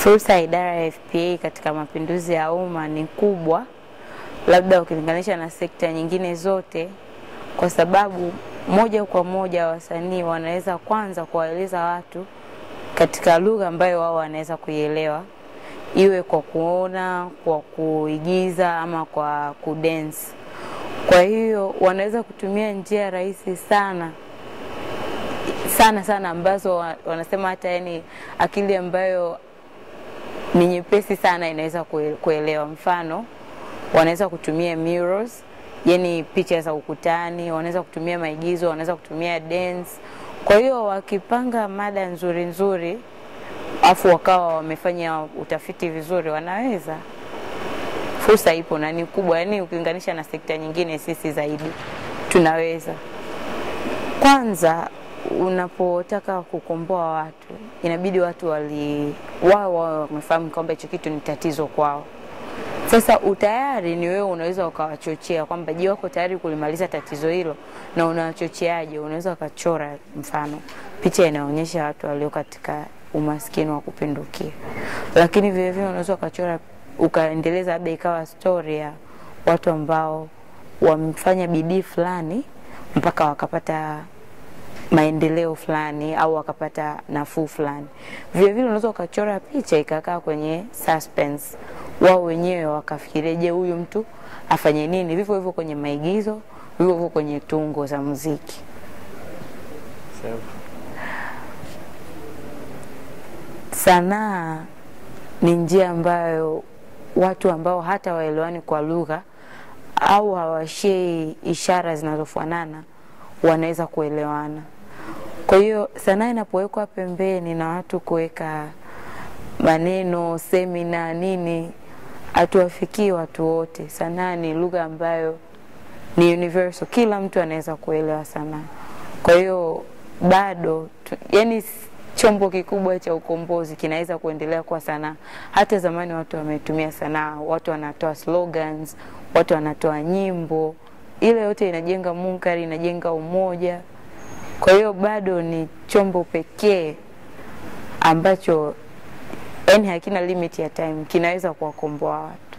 Fursa ya idara ya FPA katika mapinduzi ya umma ni kubwa, labda ukilinganisha na sekta nyingine zote, kwa sababu moja kwa moja wasanii wanaweza kwanza kuwaeleza watu katika lugha ambayo wao wanaweza kuielewa, iwe kwa kuona, kwa kuigiza ama kwa kudance. Kwa hiyo wanaweza kutumia njia rahisi sana sana sana ambazo wa- wanasema hata yani akili ambayo ni nyepesi sana inaweza kue- kuelewa. Mfano, wanaweza kutumia murals, yani picha za ukutani, wanaweza kutumia maigizo, wanaweza kutumia dance. Kwa hiyo wakipanga mada nzuri nzuri, afu wakawa wamefanya utafiti vizuri, wanaweza. Fursa ipo na ni kubwa, yani ukilinganisha na sekta nyingine, sisi zaidi tunaweza. Kwanza unapotaka kukomboa watu, inabidi watu wali wao wao wamefahamu kwamba hicho kitu ni tatizo kwao. Sasa utayari ni wewe, unaweza ukawachochea kwamba je, wako tayari kulimaliza tatizo hilo, na unawachocheaje? Unaweza ukachora mfano picha inaonyesha watu walio katika umaskini wa kupindukia, lakini vile vile unaweza ukachora ukaendeleza, labda ikawa story ya watu ambao wamefanya bidii fulani mpaka wakapata maendeleo fulani au wakapata nafuu fulani. Vile vile unaweza ukachora picha ikakaa kwenye suspense, wao wenyewe wakafikiria, je, huyu mtu afanye nini? Vivyo hivyo kwenye maigizo, vivyo hivyo kwenye tungo za muziki. Sawa. Sanaa ni njia ambayo watu ambao hata waelewani kwa lugha au hawashei ishara zinazofanana wanaweza kuelewana. Kwa hiyo sanaa inapowekwa pembeni na watu kuweka maneno, semina, nini, hatuwafikii watu wote. Sanaa ni lugha ambayo ni universal, kila mtu anaweza kuelewa sanaa. Kwa hiyo bado tu, yani chombo kikubwa cha ukombozi kinaweza kuendelea kwa sanaa. Hata zamani watu wametumia sanaa, watu wanatoa slogans, watu wanatoa nyimbo, ile yote inajenga munkari, inajenga umoja. Kwa hiyo bado ni chombo pekee ambacho yani hakina limit ya time, kinaweza kuwakomboa watu.